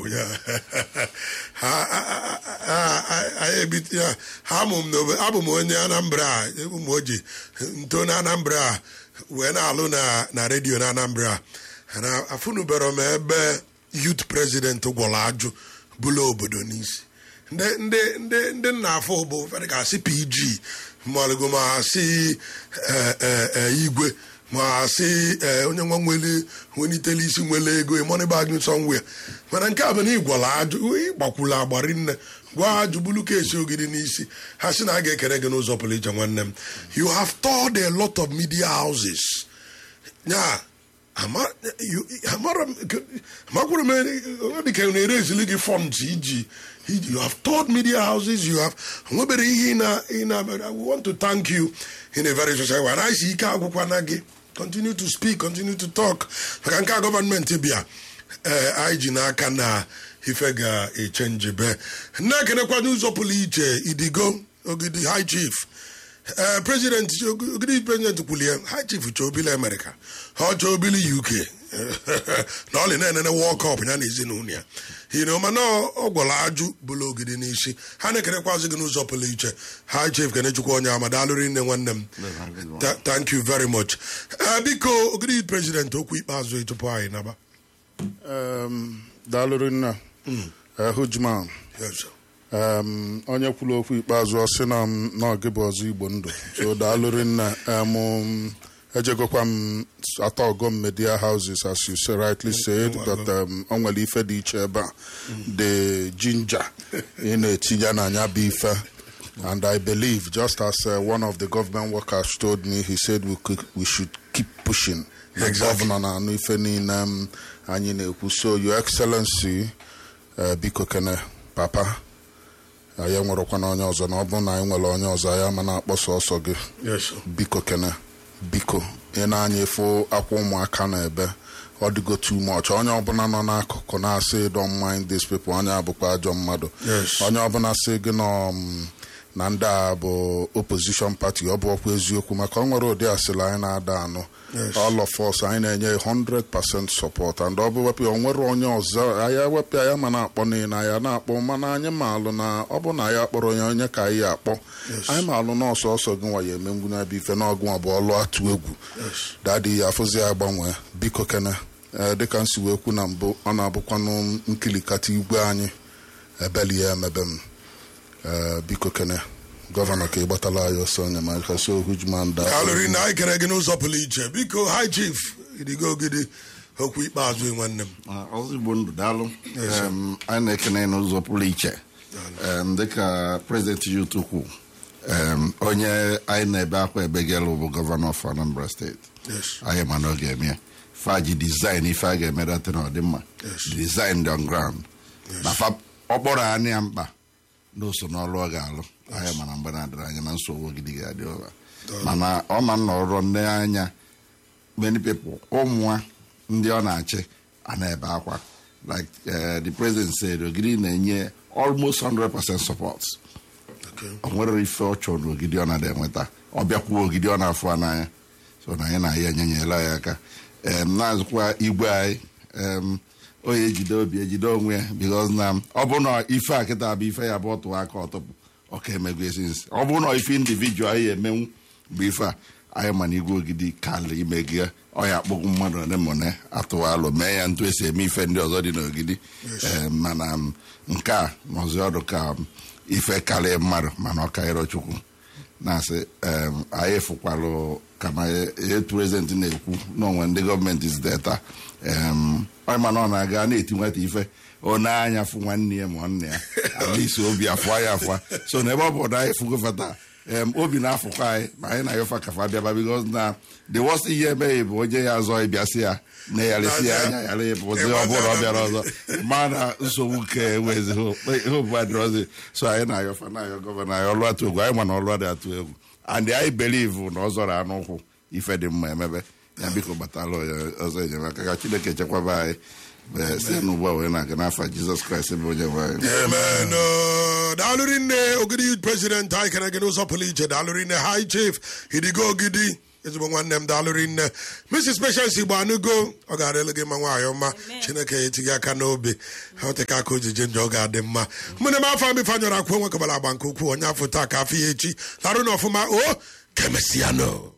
ya ha anyị ebite ya ha amụ m n'obe abụ m onye anambra ebu m oji nto na anambra wee na-alụ na na redio na anambra na afụnubere m ebe youth president gwọrọ ajụ bụla obodo n'isi ndị ndị ndị ndị nna afọ bụ fere ka asị pg malụgo ma asị igwe ma asị onye nwa nwere welitele isi nwere ego money bag somewhere mana nke a bụ na ịgwara ajụ ịgbakwula agbari nne gwa ajụ bulu kesi ogidi n'isi ha sị na a ga-ekere gị n'ụzọ pụrụ iche nwanne m you have told a lot of media houses ya amakwara m dịka na-ere ezili gị funds iji you have told media houses you have nwebere ihe ị na we want to thank you in a very social way and isi ike agwụkwana gị continue to speak continue to talk maka nke a gọọmenti bịa ee anyị ji n'aka na ife ga-echenji be na-ekenekwa n'ụzọ pụrụ iche idigo ogidi high chief ee prezident ogidi prezident kwulie high chief chọobili amerịka ha chọobili uk na ọlị na-enene world cup ya na ezinụlọ ya hino mana ọ gwara ajụ bụla ogidi n'isi ha na-ekerekwazị gị n'ụzọ pụrụ iche high chief kenechukwu onye ama daalụrị nne nwanne m thank you very much biko ogidi prezident okwu ikpeazụ tupu anyị naba daalụrị nna hujman onye kwuru okwu ikpeazụ ọ sị na n'oge bụ ọzọ igbo ndụ so daalụrị nna ejegokwa m atọ ọgọm media houses as you say rightly said that o nwere ife dị iche ebe a the ginger ị na-etinye n'anya bụ ife and i believe just as uh, one of the government workers told me he said we, could, we should keep pushing the Exactly. governor na anụ ife niile m anyị na-ekwu so your excellency uh, biko kene papa anyị nwerekwana onye ọzọ na ọ bụrụ na anyị nwere onye ọzọ anyị ama na-akpọsa ọsọ gị yes sir. biko kene biko ị na-anya efu akwa ụmụaka na ebe ọ dịgo too much onye ọbụla nọ n'akụkụ na-asị don't mind these people onye abụkwa ajọ mmadụ Yes. onye ọbụla sị gị nọ um, na ndị a bụ opposition party ọ bụ ọkwa eziokwu maka ọ nwere ụdị asịrị anyị na-ada anụ Yes. all of us anyị na-enye 100% support and ọ bụ wepụ ya, o nwere onye ọzọ anyị ewepụ ya ma na-akpọ niile anyị na-akpọ mana anyị maalụ na ọ bụ na anyị akpọrọ ya onye ka anyị akpọ anyị maalụ na ọsọ ọsọ gị nwa ya eme ngwu na-ebe ife n'ọgụ nwa bụ ọlụ atụ egwu dadi ya afụzi ya gbanwee biko kene ee dịka nsi wee kwu na mbụ ọ na-abụkwanụ nkilikata igwe anyị ebeli ya emebe m ee biko kene gọvanọ ka ị gbatala anyị ọsọ enyemaka so hujman da alụrị na anyị kere gị n'ụzọ pụrụ iche biko high chief idigo ogidi okwu ikpeazụ nwanne m ọzọ igbo ndụ daalụ Yes, sir. Em, anyị na-ekene n'ụzọ pụrụ iche Em, dịka prezident yut kwu em, onye anyị na-ebe akwa ebegelu bụ gọvanọ of anambra steeti yes anyị ma na ọ ga-eme ya faji dizain ife a ga-eme data na ọdịmma Yes. dizain dị on ground na fa ọkpọrọ anya ya mkpa na o so n'ọrụ ọ ga-alụ anyị mana mgbe na-adịrị anya na nsogbu ogidi ga-adị ụra mana ọ ma nna ọrụ nne anya many people ụmụnwa ndị ọ na-achị a na-ebe akwa like eh, the president said ogidi na-enye almost 100% support okay o nwere ife ọ chọrọ n'ogidi ọ na-ada enweta ọ bịakwuo ogidi ọ na-afụ n'anya so na anyị na ya enyenyela ya aka em na-azụkwa igwe anyị em onye ejide obi ejide onwe ya because na ọ bụ na ife a kịta bụ ife ya bụ ọtụ aka ọtụpụ ọka emego esinsi ọ bụ na ife individual anyị emenwu bụ ife a anyị ma na igwe ogidi kalị imego ya ọ ya akpọgbu mmadụ ole ma ole atụwa alụ mee ya ntụ esi eme ife ndị ọzọ dị n'ogidi Em, mana m, nke a nọzi ọdụ ka m, ife karịa mmadụ mana ọ karịrị chukwu na-asị em, anyị fụkwalụ kama etu prezidenti na-ekwu n'onwe ndị gọọmenti zideta em onye mana ọ na-aga na-eti nwata ife ọ na-anya fụ nwanne ya ma nwanne ya alisi obi afụa ya afụa so na ebe ọ bụ na anyị fụgofata em obi na-afụkwa anyị ma anyị na-ayọfa kafa bịaba bikos na the worst ihe emeghị bụ onye ya azọ ịbịa sị ya na yarịsị ya anya yara ịbụzi ọ bụrụ ọ bịara ọzọ ma na nsogbu ka enwezi hope adịrọzi so anyị na-ayọfa na-ayọ gọvanọ anyị ọlụ atụ egwu anyị ma na ọlụ adị atụ egwu and anyị believe na ọ zọrọ anụ ụkwụ ife dị mma emebe ya biko gbatala ya ọzọ enyemaka ka chineke chekwaba anyị ee, site n'ugbu a wee na-aga n'afa jizọs kraịst bụ onye nwe anyị amen Uh, daalụrị nne ogidi youth president anyị kere gị n'ụzọ pụrụ iche daalụrị nne high chief idigo ogidi ezigbo nwanne m daalụrị nne mrs patience igbo anụgo ọ ga-adịlụ gị ma nwaanyị ọma chineke ya etinye aka n'obi ha oteka aka ojije njọ ọ ga-adị mma ụmụnne m afọ amị fanyọrọ akwụ nwe kabara agba nke ukwuu onye afọ taa ka afọ ya echi larụ na ọfụma o kemesiano